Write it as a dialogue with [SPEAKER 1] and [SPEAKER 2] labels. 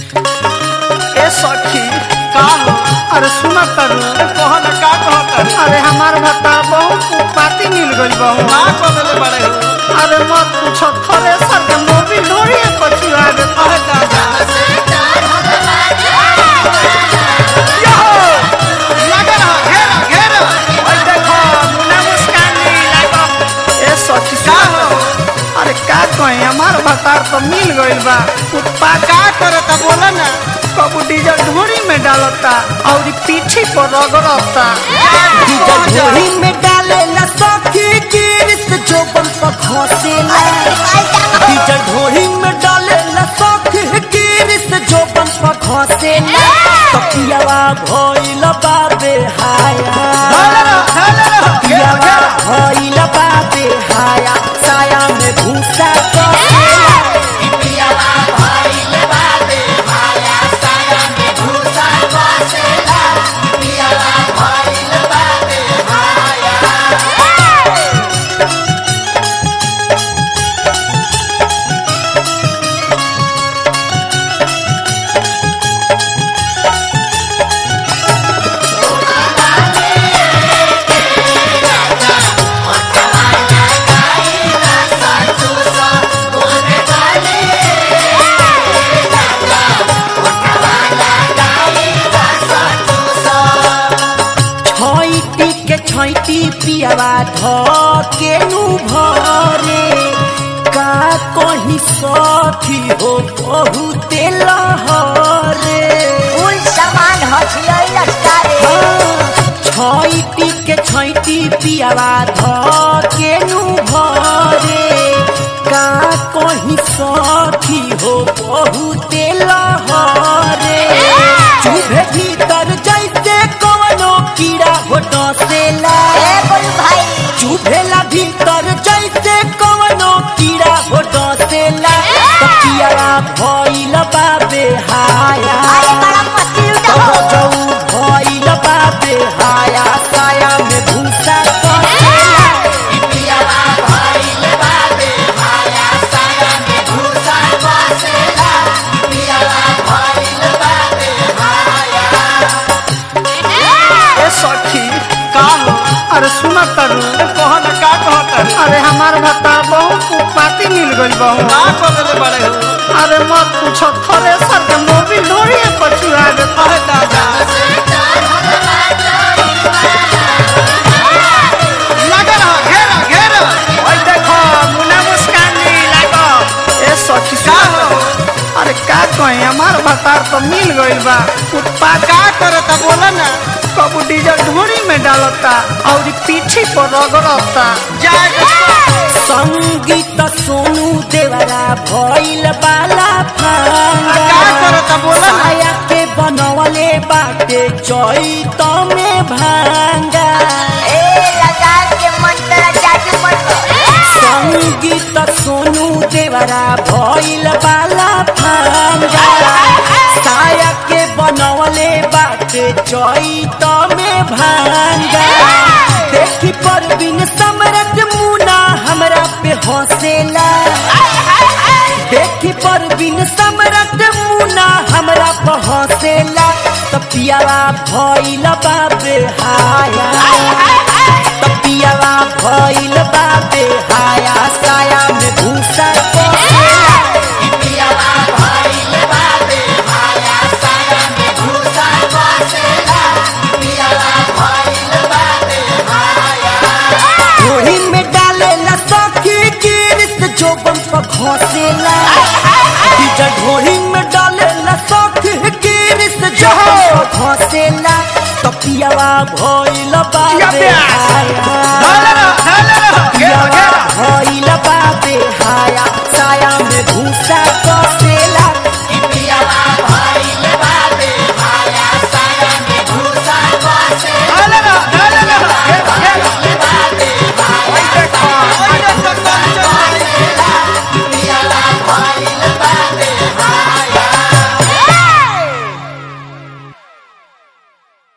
[SPEAKER 1] ए सखी
[SPEAKER 2] का हो
[SPEAKER 1] अरे सुना करू
[SPEAKER 2] कह न का कहत
[SPEAKER 1] अरे हमार भत्ता बहुत पाती मिल गई बहु
[SPEAKER 2] का बदले बड़े हो
[SPEAKER 1] अरे मत पूछो थ्रेसर के मोबिल ढोरी पर चुरा दे
[SPEAKER 2] अरे दादा लगे रहो घेरा घेरा ओए देखो मुन्ना मुस्कान नहीं लागो
[SPEAKER 1] ए सखी
[SPEAKER 2] का
[SPEAKER 1] सुना
[SPEAKER 2] हो
[SPEAKER 1] अरे का कहीं हमार भत्ता तो मिल गइल बा उत्पा
[SPEAKER 2] का करत बोला ना
[SPEAKER 1] कबू डीजल ढोरी में डालता और पीठी पर रगड़ता
[SPEAKER 2] डीजल
[SPEAKER 3] ढोरी में डाले ला सखी गिरिस जोबन पर घोसेला डीजल ढोरी में डाले ला सखी गिरिस जोबन पर घोसेला तकियावा भइल बाबे हाया तकियावा भइल बाबे हाया साया में भूसा कसेला छैटी के छैटी पियावा ध के नु भरे का कहीं सखी हो बहुते लहरे
[SPEAKER 4] फूल सामान हथियाई लटकारे
[SPEAKER 3] छैटी के छैटी पियावा ध के नु भरे का कहीं सखी हो बहुते लहरे चुभे भीतर जैसे कवनो कीड़ा हो डसेला
[SPEAKER 4] ए बोलू भाई
[SPEAKER 3] चुभेला भीतर जैसे कवनो कीड़ा हो डसेला तकियावा भइल बाबे हाया
[SPEAKER 4] अरे बड़ा पति लुटा हो
[SPEAKER 3] जऊ भइल बाबे हाया साया में भूसा कसेला
[SPEAKER 1] ए सखी
[SPEAKER 2] का हो
[SPEAKER 1] अरे सुना करू
[SPEAKER 2] कह न का कहत
[SPEAKER 1] अरे हमार भत्ता बहुत पाती मिल गई बहु
[SPEAKER 2] का बदले बड़े हो
[SPEAKER 1] अरे मत पूछो थ्रेसर के मोबिल ढोरी पर चुरा दे
[SPEAKER 2] अरे दादा लगे रहो घेरा घेरा ओए देखो मुन्ना मुस्कान नहीं लागो
[SPEAKER 1] ए सखी
[SPEAKER 2] का
[SPEAKER 1] सुना
[SPEAKER 2] हो
[SPEAKER 1] अरे का कहीं हमार भत्ता तो मिल गइल बा उत्पा
[SPEAKER 2] का करत बोला ना
[SPEAKER 1] कबू डीजल ढोरी में डालता और पीठी पर रगड़ता
[SPEAKER 2] जाए देखो
[SPEAKER 3] संगीत सोनू देवरा भइल बाला
[SPEAKER 2] का
[SPEAKER 3] फांगा
[SPEAKER 2] करत बोला ना
[SPEAKER 3] साया के बनवले बाटे चैत में भांगा
[SPEAKER 4] ए लगा के मंत्र जादू मंत्र
[SPEAKER 3] संगीत सोनू देवरा भइल बाला फांगा साया के बनवले बाटे चैत में भांगा देखी पर बिन समरत मुना हमरा पे हंसेला देखी पर बिन समरत मुना हमरा पे हंसेला तपियावा भइल बाबे हाया तपियावा भइल बाबे हाया साया में भूसा कसेला ढोरी में डाले ला सखी गिरिस जोबन पर घोसेला डीजल ढोरी में डाले ला सखी गिरिस जोबन पर घोसेला तपियावा भइल बाबे
[SPEAKER 2] या प्यास।
[SPEAKER 3] हाया